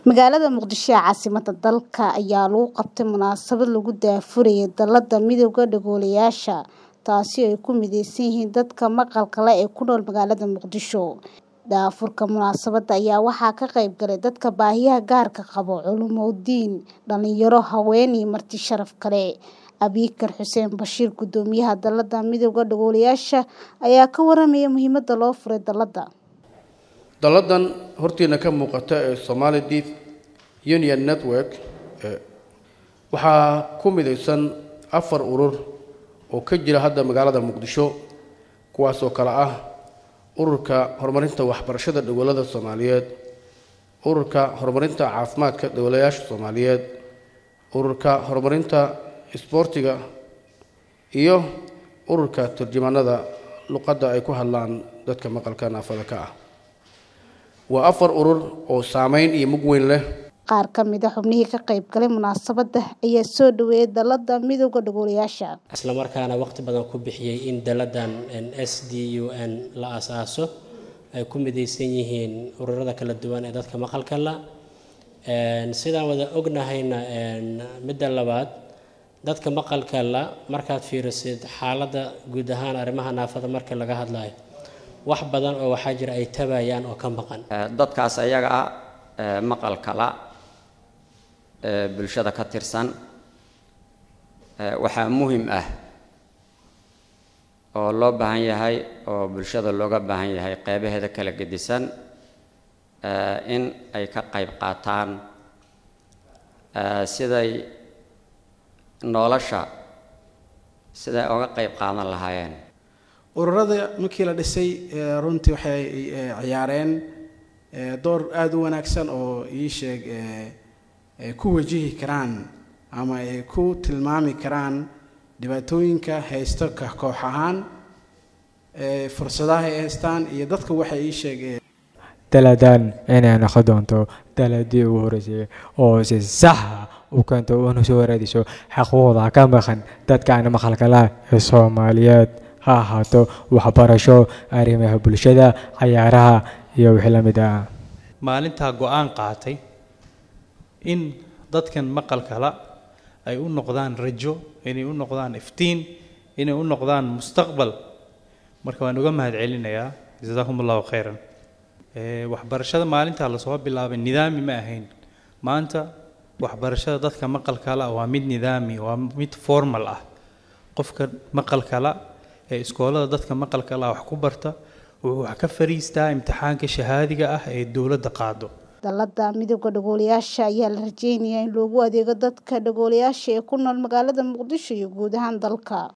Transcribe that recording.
Magaalada Muqdisho ee caasimadda dalka ayaa lagu qabtay munaasabad lagu daahfurayay Dallada Midowga Dhagoolayaasha, taasi oo ay ku mideysan yihiin dadka maqalka leh ee ku nool magaalada Muqdisho. Daahfurka munaasabadda ayaa waxaa ka qayb galay dadka baahiyaha gaarka qaba, culumooyin, dhalinyaro, haween iyo marti sharaf kale. Abiykar Xuseen Bashiir, Guddoomiyaha Dallada Midowga Dhagoolayaasha, ayaa ka warramay muhiimadda loo furay dallada. dalladan hortiina ka muuqata ee Somali Deaf Union Network waxaa ku midaysan afar urur oo ka jira hadda magaalada Muqdisho kuwaasoo kale ah ururka horumarinta waxbarashada dhagoolada Soomaaliyeed ururka horumarinta caafimaadka dhagoolayaasha Soomaaliyeed ururka horumarinta isboortiga iyo ururka turjumaanada luqadda ay ku hadlaan dadka maqalka naafada ka ah waa afar urur oo saameyn iyo mug weyn leh Qaar ka mid ah xubnihii ka qayb galay munaasabadda ayaa soo dhaweeyay Dallada Midowga Dhagoolayaasha. isla markaana waqti badan ku bixiyay in dalladan SDUN la aasaaso ay ku midaysan yihiin ururada kala duwan ee dadka maqalka la sidaan wada ognahayna midda labaad dadka maqalka la markaad fiirisid xaaladda guud ahaan arrimaha naafada marka laga hadlayo wax badan oo waxaa jira ay tabayaan oo ka maqan dadkaas ayaga ah maqalka la ee bulshada ka tirsan waxaa muhim ah oo loo baahan yahay oo bulshada looga baahan yahay qeybaheeda kala gedisan in ay ka qayb qaataan siday nolosha siday uga qayb qaadan lahaayeen ururada markii la dhisay runtii waxay ciyaareen door aada u wanaagsan oo ii sheeg ay ku wajihi karaan ama ay ku tilmaami karaan dhibaatooyinka haysto ka koox ahaan fursadaha ay haystaan iyo dadka waxay ii sheegeen daladan inay noqon doonto daladii ugu horeysay oo si saxa u keento una soo waraadiso xaquuqda ka maqan dadka aan maqalka lah ee soomaaliyeed ha ahaato waxbarasho arrimaha bulshada cayaaraha iyo wixii la mid ah maalintaa go-aan qaatay in dadkan maqalka la ay u noqdaan rajo inay u noqdaan iftiin inay u noqdaan mustaqbal marka waan uga mahad celinayaa jasaakum allahu khayran waxbarashada maalintaa lasoo bilaabay nidaami ma ahayn maanta waxbarashada dadka maqalka la waa mid nidaami waa mid formal ah qofka maqalka la ee iskoolada dadka maqalka la wax ku barta wuxuu wax ka fariistaa imtixaanka shahaadiga ah ee dowladda qaado Dallada Midowga Dhagoolayaasha ayaa la rajeynayaa in loogu adeego dadka dhagoolayaasha ee ku nool magaalada Muqdisho iyo guud ahaan dalka.